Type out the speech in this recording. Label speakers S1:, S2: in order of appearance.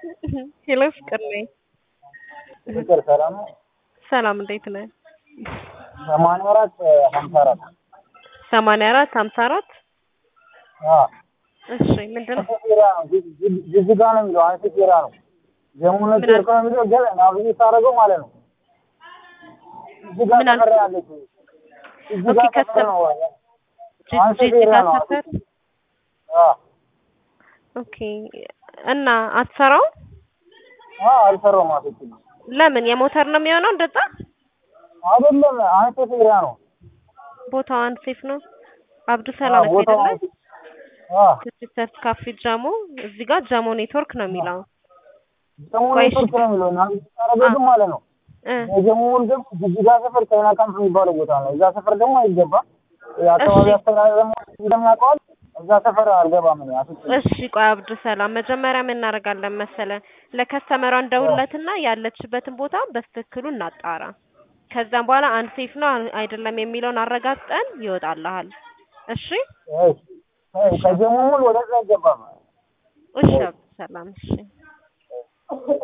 S1: ሄሎ ፍቅር ነኝ።
S2: ፍቅር ሰላም ነው?
S1: ሰላም እንዴት ነህ?
S2: ሰማንያ አራት ሀምሳ አራት
S1: ሰማንያ አራት ሀምሳ አራት
S2: አዎ
S1: እሺ ምንድን ነው?
S2: አንሴቴራ ነው። ጅ- ጅ- ጅጅጋ ነው የሚለው አንሴቴራ ነው። ጀሙነ
S1: ምን
S2: ቴርኮ ነው የሚለው ገ ናብይ ሳደርገው ማለት ነው። ጅጅጋ
S1: ምን አልክ?
S2: ሰፈር ነው ያለችው። ጅጅጋ
S1: ኦኬ፣
S2: ሰፈር
S1: ከሰ-
S2: ነው።
S1: ጅ-
S2: አንሴቴራ
S1: ጅጅጋ
S2: ነው።
S1: ሰፈር
S2: አዎ
S1: ኦኬ። እና አትሰራው?
S2: አዎ አልሰራውም። አንሴቴራ
S1: ለምን የሞተር ነው የሚሆነው? እንደዛ
S2: አይደለም አንሴቴራ ነው።
S1: ቦታው አንሴፍ ነው። አብዱ ሰላም
S2: አዎ ቦታው
S1: አይደለ?
S2: አዎ
S1: ክሪስተፍ ካፌ ጃሞ፣ እዚህ ጋር ጃሞ ኔትወርክ ነው የሚለው
S2: ጀሙነ
S1: ቆይ እሺ።
S2: ቴርኮ ነው የሚለው ናብይ ሳደርገው ግን ማለት ነው
S1: እ
S2: የጀሙ ደግሞ ጅጅጋ ሰፈር ቻይና ካምፕ የሚባለው ቦታ ነው። እዛ ሰፈር ደግሞ አይገባም። የአካባቢ
S1: እሺ።
S2: አስተዳደር ደግሞ እንደሚያውቀዋል እዛ ሰፈር አልገባም ነው ያሱት
S1: እሺ ቆይ አብዱ ሰላም መጀመሪያ ምን እናደርጋለን መሰለ ለከስተመሯ እንደውለትና ያለችበትን ቦታ በትክክሉ እናጣራ። ከዛም በኋላ አንድ ሴፍ ነው አይደለም የሚለውን አረጋግጠን ይወጣልሃል። እሺ
S2: ከጀሙ ሙሉ ወደዛ አይገባም።
S1: እሺ አብዱ ሰላም እሺ